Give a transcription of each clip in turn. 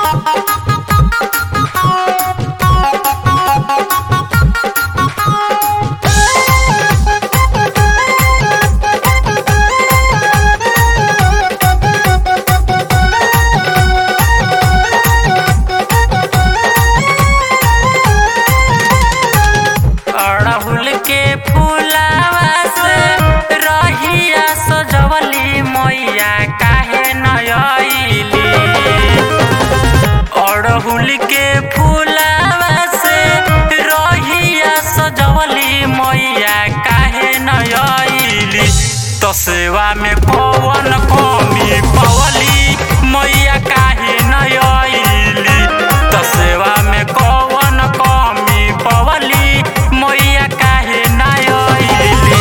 अड़हुल के फूलावा से रहिया सजवली मैया काहे नयली अड़हुल के फूलावा से रहिया सजवली मैया काहे नयली तो सेवा में कौन कमी पवली मैया काहे नयली तो सेवा में कौन कमी पवली मैया काहे नयली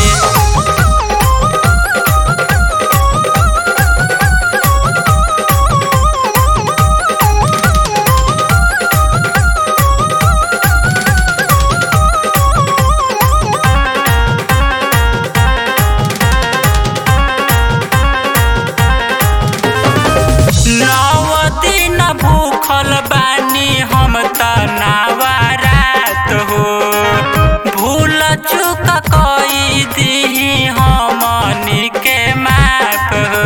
नव दिन भूखल बानी हम त नवरात हो भूल चुक कई दीही हमनी के माफ हो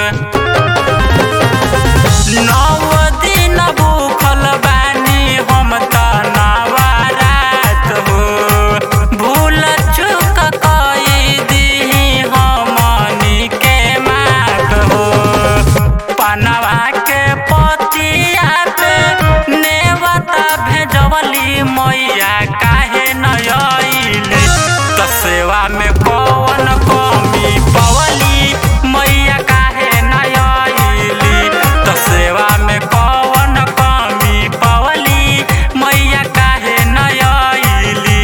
नव दिन भूखल बानी हम त नवरात हो भूल चुक कई दीही हमनी के माफ हो पनवा के पतिया पे नेवता भेजवली मैया काहे नयली त सेवा में कौन कमी पवली मैया काहे नयली त सेवा में कौन कमी पवली मैया काहे नयली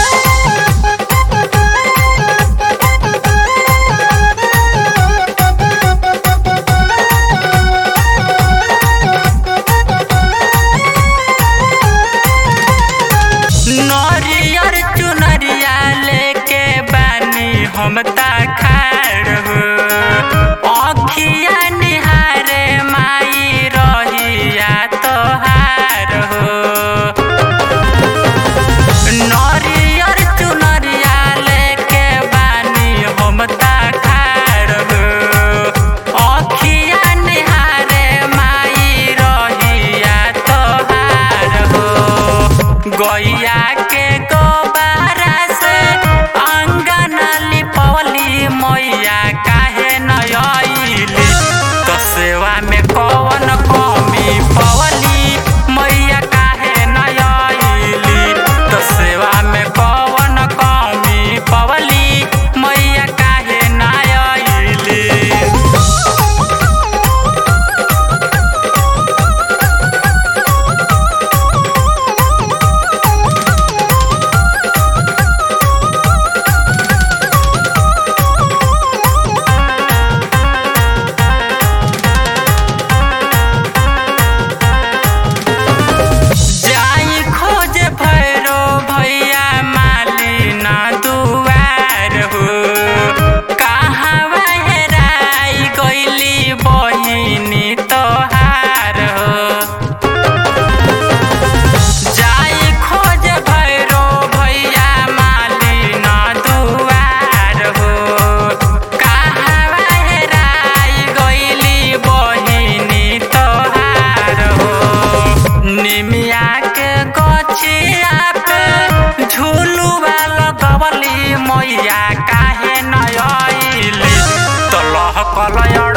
नरियर चुनरिया लेके बानी हम ता खाड़ हो अखिया निहारे माई रहिया तोहार हो नरियर चुनरिया लेके बानी हम ता खाड़ हो अखिया निहारे माई रहिया तोहार हो गैया के गोबारा से अंगना लिपवली मैया काहे नयली तो सेवा में कौन कमी पवली मैया काहे नयली तो सेवा में कौन कमी पवली मैया काहे नयली जाई खोजे भैरो भैया मालिना दुआर हो कहाँ हेराई गइली बहिनी तोहार हो जाई खोजे भैरो भैया मालिना दुआर हो कहाँ हेराई गइली बहिनी तोहार हो निमिया के गछिया पे झुलुआ लगवली मैया काहे नयली तो लहकल